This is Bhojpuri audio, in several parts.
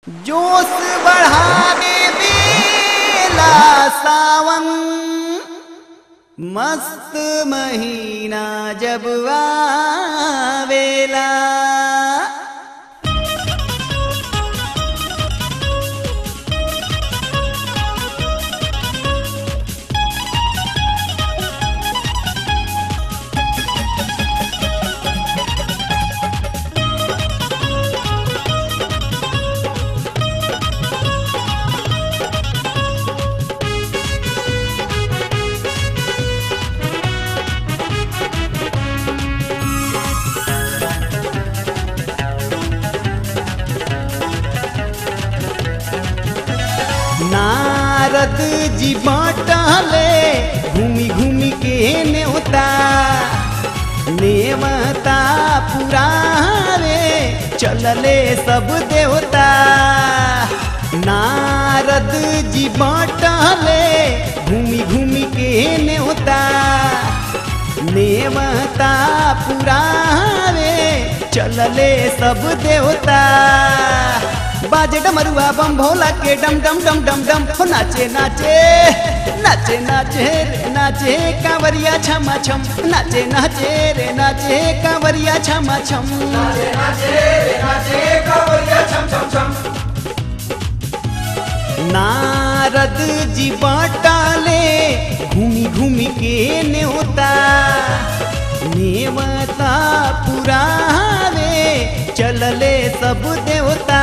जोश बढ़ावे बेला सावन मस्त महीना जब आवेला नारद जी बाटले घूमी घूमी के नेवता नेवता पुरावे चलले सब देवता नारद जी बाटले घूमी घूमी के नेवता नेवता पुरावे चलले सब देवता बाजे डमरुआ बम भोला के डम डम डम डम डम हो नाचे नाचे नाचे नाचे रे नाचे कांवरिया छमा छम नाचे नाचे रे नाचे कांवरिया छमा छम नारद जी बाटाले घूमी घूमी के नेवता नेवता पुरावे चलले सब देवता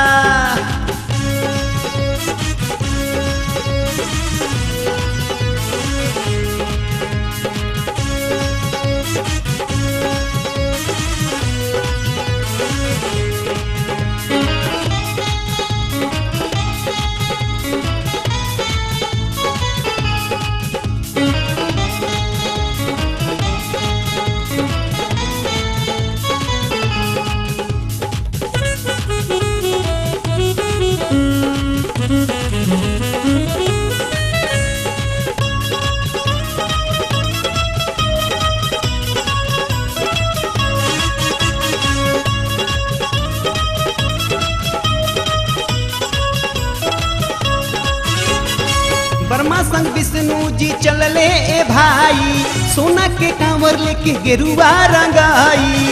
बर्मा संग विष्णु जी चलले ए भाई सोना के कांवर लेके गेरुआ रंगाई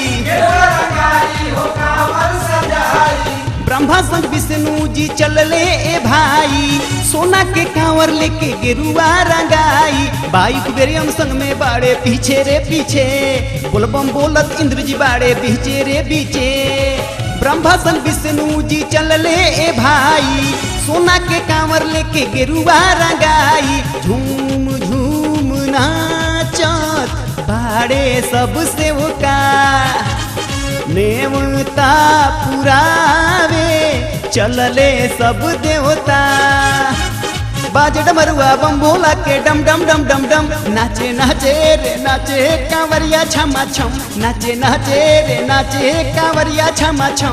ब्रह्मा संग विष्णु जी चलले ए भाई सोना के कांवर लेके गेरुआ रंगाई बाई कुबेरियम संग में बाड़े पीछे रे पीछे बोलबम बोलत इंद्र जी बाड़े पीछे रे पीछे ब्रह्मा संग विष्णु जी चलले ए भाई सोना के कांवर लेके गेरुआ रंगाई झूम झूम नाचत बाड़े सब सेवका नेवता पुरावे चलले सब देवता बाजे डमरुआ बम भोला के डम डम डम डम डम नाचे नाचे रे नाचे कांवरिया छमा छम नाचे नाचे रे नाचे कांवरिया छमा छम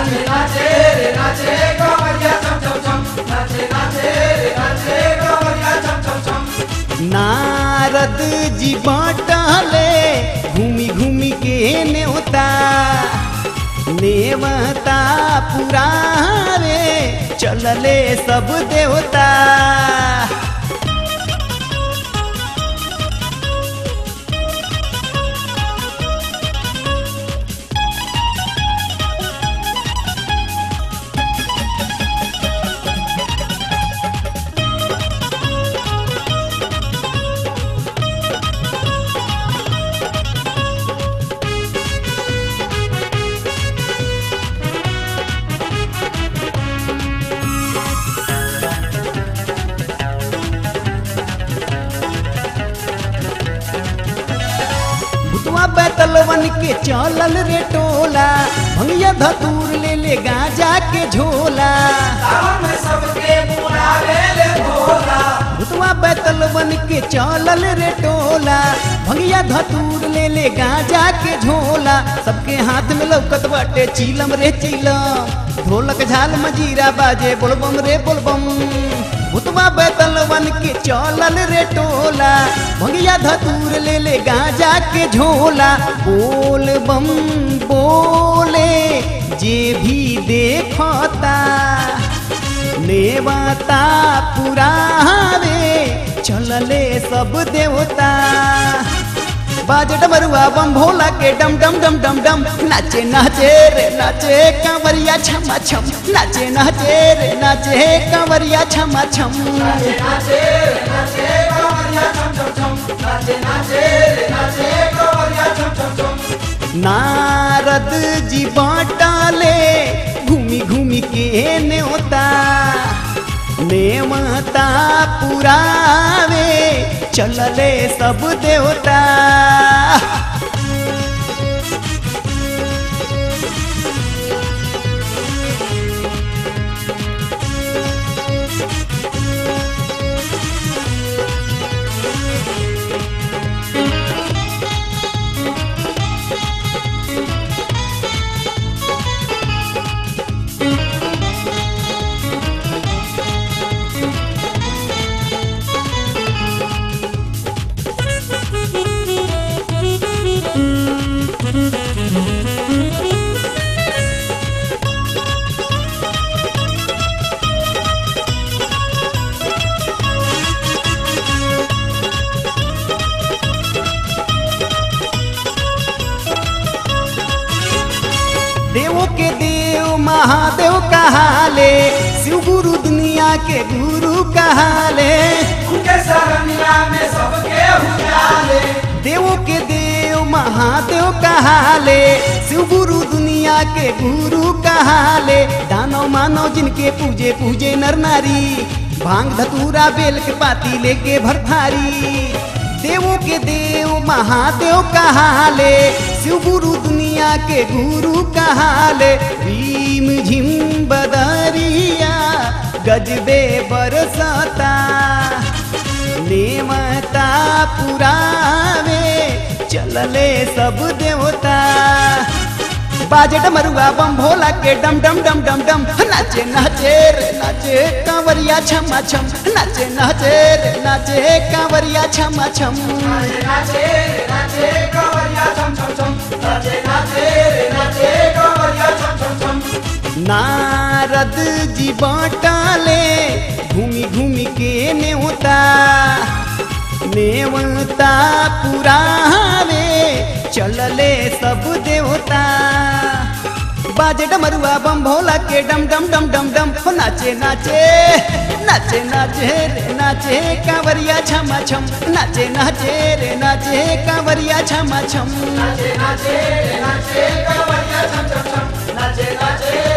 नारद जी बाटले घूमी घूमी के नेवता नेवता पुरावे चलले सब देवता भुतवा बैतलवन के चलल रे टोला भंगिया धतूर ले ले गांजा के झोला भुतवा बैतलवन के चलल रे टोला भंगिया धतूर ले ले गांजा के झोला सबके हाथ में लौकत बाटे चीलम रे चीलम ढोलक झाल मजीरा बाजे बोलबम रे बोलबम भुतवा बैतलवन के चलल रे टोला भंगिया धतूर ले ले गांजा के झोला बोल बम बोले जे भी देखता नेवता पुरावे चलले सब देवता बाज डमरुआ बम भोला के डम डम डम डम डम नाचे नाचे रे नाचे कांवरिया छमा छम नाचे नाचे रे नाचे कांवरिया छमा छम नारद जी बाटाले घूमी घूमी के नेवता नेवता पुरावे चलले सब देवता देवों के देव महादेव कहाले शिव गुरु दुनिया के गुरु कहाले उनके सरनिया में सबके हुजाले देवों के देव महादेव कहाले शिव गुरु दुनिया के गुरु कहाले दानव मानव जिनके पूजे पूजे नर नारी भांग धतूरा बेल के पाती लेके भरथारी देवों के देव महादेव कहाले शिव गुरु दुनिया के गुरु कहाले भीम झिम बदरिया गजबे बरसता नेमता पुरावे चलले सब देवता बाजे डमरुआ बम भोला के डम डम डम डम डम नाचे नाचे रे नाचे कांवरिया छमा छम नाचे नाचे रे नाचे कांवरिया छमा छम नाचे नाचे रे नाचे कवरिया छम छम छम नाचे नाचे रे नाचे कवरिया छम छम छम नारद जी बाटाले घूमी घूमी के नेवता नेवता पुरावे चलले सब देवता बाजे डमरुआ बम भोला के डम डम डम डम डम हो नाचे नाचे नाचे नाचे रे नाचे कांवरिया छमा छम नाचे नाचे रे नाचे कांवरिया छमा छम नाचे नाचे रे नाचे कवरिया छम छम छम नाचे नाचे